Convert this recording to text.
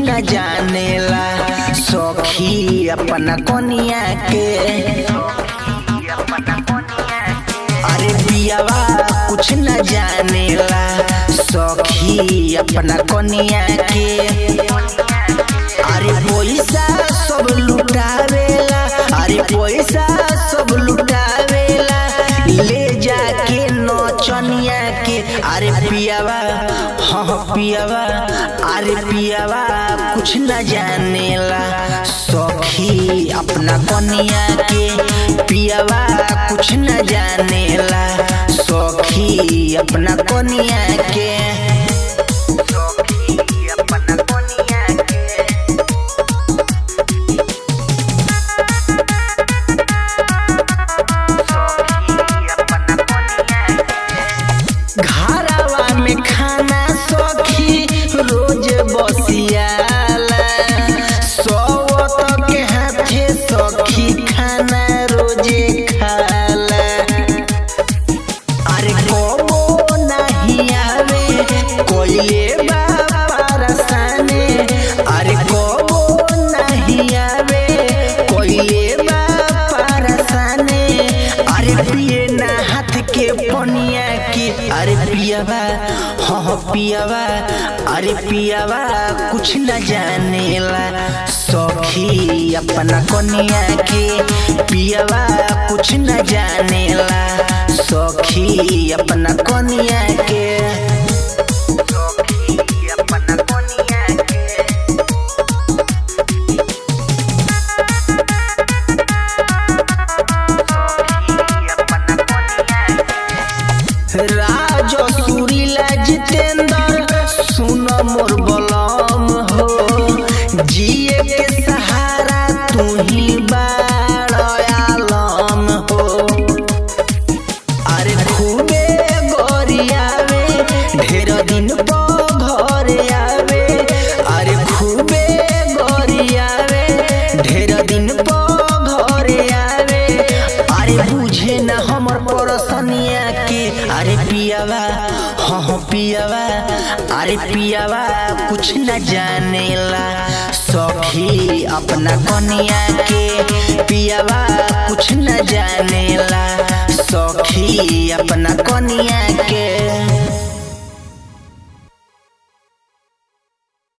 न जानेला सखी अपना कोनिया के अरे पियावा कुछ न जानेला सखी अपना कोनिया के अरे पैसा सब लुटावेला अरे पैसा सब लुटावेला ले जाके नौचनिया के अरे पियावा हाँ पियावा अरे पियावा कुछ न जानेला सखी अपना कनिया के पियावा कुछ न जानेला सखी अपना कनिया के सखी अपना कनिया के घरवा में खाना सखी रोज बसियाला सौत के हाथे सखी खाना रोजे खाला अरे कबो नहीं आवे कोइले बारसाने अरे कबो नहीं आवे कोइले बारसाने अरे पिए ना हाथ के पनिया की अरे पियावा हाँ पियावा अरे पियावा कुछ न जानेला सखी अपना कनिया के पियावा कुछ न जानेला सखी अपना कनिया के सखी अपना कनिया के राजो सुरीला जितेंद्र सुन मोर बलम हो जिए के सहारा तू ही बाड़म हो अरे खूबे गोरियावे ढेर दिन पो घर आवे अरे खूबे गोरियावे ढेर दिन पो घर आवे अरे बुझे न हमर परसनिया के अरे पियावा हाँ हाँ पियावा अरे पियावा कुछ न जानेला सखी अपना कनिया के पियावा कुछ न जानेला सखी अपना कनिया के